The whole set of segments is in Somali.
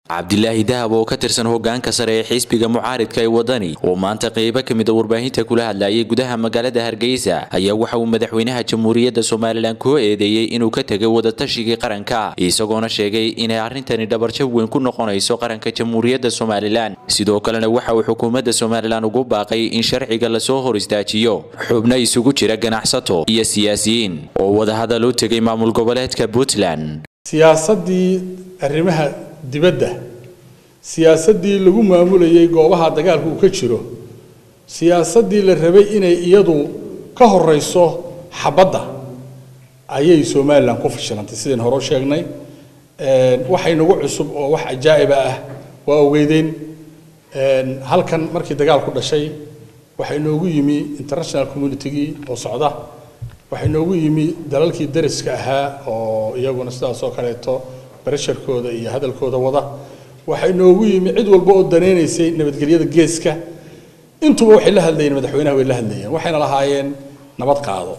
cabdilaahi dahab oo ka tirsan hogaanka sare ee xisbiga mucaaridka ee wadani oo maanta qeybo ka mid a warbaahinta kula hadlayay gudaha magaalada hargeysa ayaa waxa uu madaxweynaha jamhuuriyadda somalilan ku eedeeyey inuu ka tegay wadatashigii qaranka isagoona sheegay inay arrintani dhabarjab weyn ku noqonayso qaranka jamhuuriyadda somalilan sidoo kalena waxa uu xukuumadda somalilan ugu baaqay in sharciga lasoo hor istaajiyo xubno isugu jira ganacsato iyo siyaasiyiin oo wadahadal u tegay maamul goboleedka puntland siyaasaddii arrimaha dibadda siyaasaddii lagu maamulayay goobaha dagaalka uu ka jiro siyaasaddii la rabay inay iyadu ka horeyso xabadda ayay somalilan ku fashilantay sidayn hore u sheegnay waxay nagu cusub oo wax ajaa'iba ah waa ogeydeen halkan markii dagaalku dhashay waxaa inoogu yimi international communitygii oo socda waxaa inoogu yimi dalalkii dariska ahaa oo iyaguna sidaas oo kaleeto baresharkooda iyo hadalkooda wada waxaa inoogu yimi cid walba oo danaynaysay nabadgelyada geeska intuba waxay la hadlayeen madaxweynaha way la hadlayeen waxayna lahaayeen nabad qaado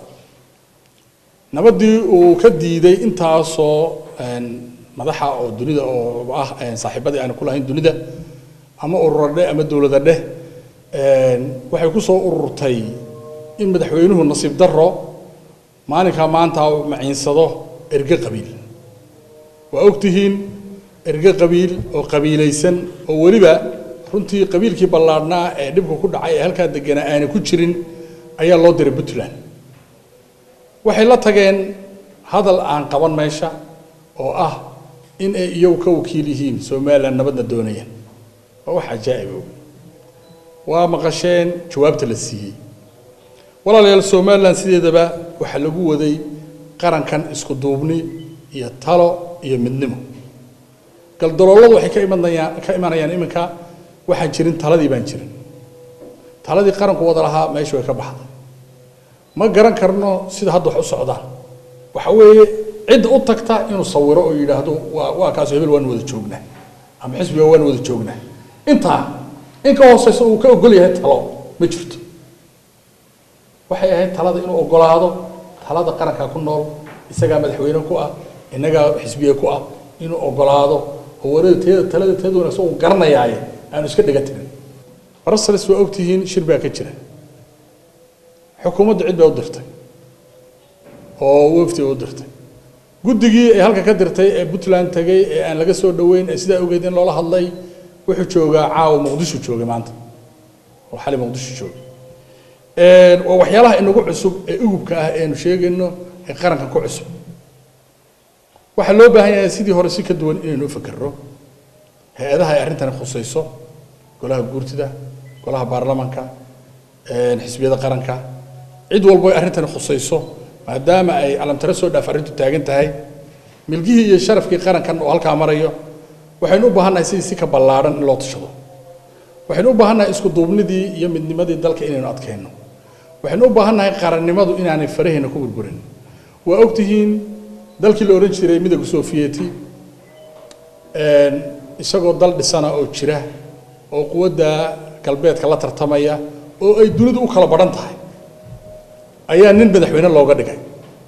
nabaddii uu ka diiday intaasoo madaxa oo dunida oo ah saaxiibadii aanu ku lahayn dunida ama urura dheh ama dowlada dheh waxay ku soo ururtay in madaxweynuhu nasiib daro maalinkaa maanta maciinsado erge qabiil waa ogtihiin erge qabiil oo qabiilaysan oo weliba runtii qabiilkii ballaadhnaa ee dhibka ku dhacay ee halkaa deganaa aana ku jirin ayaa loo diray puntland waxay la tageen hadal aan qaban meesha oo ah in ay iyagu ka wakiil yihiin somalilan nabadna doonayaan waa wax cajaa'ib og waa maqasheen jawaabta la siiyey walaalayaal somalilan sideedaba waxaa lagu waday qarankan isku duubni iyo talo iyo midnimo galdalooladu waxay ka imanayaan ka imanayaan iminka waxaan jirin taladii baan jirin taladii qaranku wada lahaa meesha way ka baxday ma garan karno sida hadda wax u socdaan waxa weeye cidda u tagta inuu sawiro oo yidhaahdo waa waa kaas hebel waan wada joognaa ama xisbiga waan wada joognaa intaa in ka hooseysa uu ka ogol yahay talo ma jirto waxay ahayd talada inuu ogolaado talada qaranka ku nool isagaa madaxweyne ku ah innagaa xisbiye ku ah inuu ogolaado oo warada teeda talada teeda wanaagsan uu garanayaaye aanu iska dhiga tirin brussels waa ogtihiin shir baa ka jira xukuumadda cid bay u dirtay oo wafdi u dirtay guddigii ay halka ka dirtay ee puntland tegay ee aan laga soo dhoweyn ee sidaa ogeed in loola hadlay wuxuu joogaa caawa muqdisho joogay maanta oo xali muqdisho joogay waa waxyaalaha inagu cusub ee ugubka ah eenu sheegayno ee qaranka ku cusub waxaa loo baahan yahay sidii hore si ka duwan inaynu u fakerro hay-adaha ay arrintani khusayso golaha guurtida golaha baarlamanka xisbiyada qaranka cid walbo ay arrintani khusayso maadaama ay calamtare soo dhaaf arrintu taagan tahay milgihii iyo sharafkii qarankan oo halkaa marayo waxaynu u baahannahay sidii si ka ballaadhan in loo tashado waxaynu u baahannahay isku duubnidii iyo midnimadii dalka inaynu adkayno waxaynu u baahannahay qarannimadu inaanay faraheena ku burburin waa ogtihiin dalkii la odhan jiray midowga sofiyeeti isagoo dal dhisana oo jira oo quwadda galbeedka la tartamaya oo ay dunidu u kala badhan tahay ayaa nin madaxweyne looga dhigay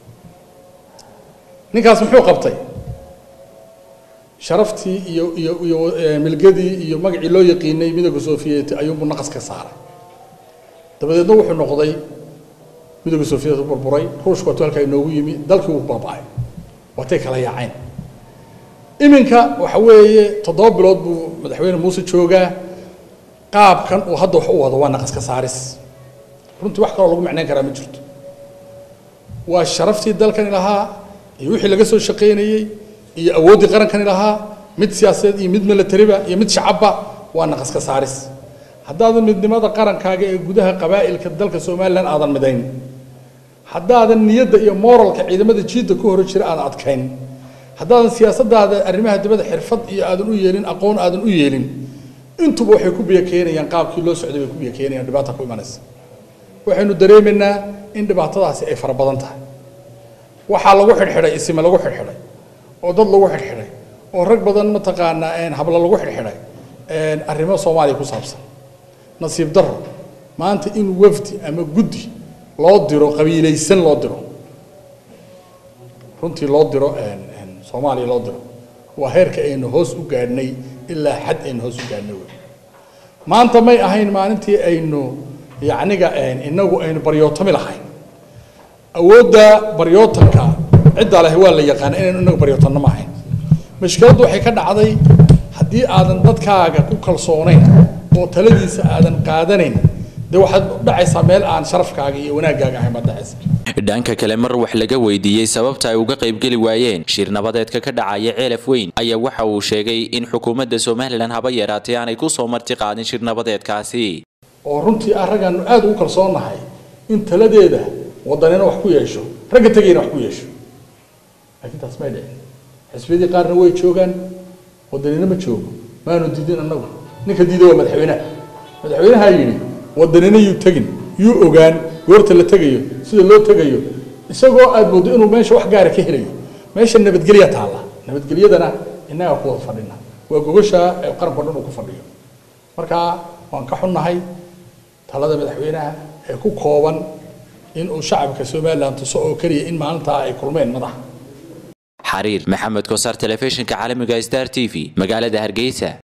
ninkaas muxuu qabtay sharaftii iyo iyo iyo milgadii iyo magacii loo yaqiinay midowga sofiyeeti ayuunbuu naqas ka saaray dabadeedna wuxuu noqday midowga sofiyeeti burburay ruushku watuu halkaa inoogu yimi dalkii wuu baaba'ay watay kala yaaceen iminka waxa weeye toddoba bilood buu madaxweyne muuse joogaa qaabkan uu hadda wax u wado waa naqas ka saaris runtii wax kaloo lagu macnayn karaa ma jirto waa sharaftii dalkani lahaa iyo wixii laga soo shaqaynayey iyo awooddii qarankani lahaa mid siyaasadeed iyo mid milatariba iyo mid shacabba waa naqas ka saaris haddaadan midnimada qarankaaga ee gudaha qabaa'ilka dalka somalilan aadan midayn haddaadan niyadda iyo moralka ciidamada jiidda ku hore jira aadan adkayn haddaadan siyaasaddaada arrimaha dibadda xirfad iyo aadan u yeelin aqoon aadan u yeelin intuba waxay ku biyo keenayaan qaabkii loo socday bay ku biyo keenayaan dhibaata ku imanaysa waxaynu dareemaynaa in dhibaatadaasi ay fara badan tahay waxaa lagu xidhxidhay isime lagu xidhxidhay oo dad lagu xidhxidhay oo rag badan mataqaanaa habla lagu xidhxidhay arrimo soomaaliya ku saabsan nasiib daro maanta in wafdi ama guddi loo diro qabiilaysan loo diro runtii loo diro soomaaliya loo diro waa heerka aynu hoos u gaadhnay ilaa xad aynu hoos u gaadhno wey maanta may ahayn maalintii aynu yacniga inagu aynu baryootami lahayn awoodda baryootanka cidda leh waa la yaqaana inaynu inagu baryootanno ma ahayn mashkiladdu waxay ka dhacday haddii aadan dadkaaga ku kalsoonayn oo taladiisa aadan qaadanayn dee waxaad dhacaysaa meel aan sharafkaaga iyo wanaaggaaga ahayn baad dhacaysa dhanka kale mar wax laga weydiiyey sababta ay uga qaybgeli waayeen shir nabadeedka ka dhacaya ceelaf weyn ayaa waxa uu sheegay in xukuumadda somalilan haba yaraatee aanay ku soo marti qaadin shir nabadeedkaasi oo runtii ah raggaanu aada ugu kalsoonnahay in taladeeda wadanina wax ku yeesho ragga tegayna wax ku yeesho laakiin taas may dhicin xisbiyadii qaarna way joogaan wadanina ma joogo maanu diidin annagu ninka diida waa madaxweynaha madaxweynaha yidhi wadanina yuu tegin yuu ogaan goorta la tegayo sida loo tegayo isagoo aad moodo inuu meesha wax gaara ka helayo meesha nabadgelya taalla nabadgelyadana innagaa ku wada fadhina waa gogasha ee qaranko dhan uu ku fadhiyo marka waan ka xunnahay talada madaxweynaha ee ku kooban inuu shacabka somalilan tuso oo keliya in maalintaa ay kulmeen madaxa xariir maxamed kosaar telefishinka caalamiga star t v magaalada hargeysa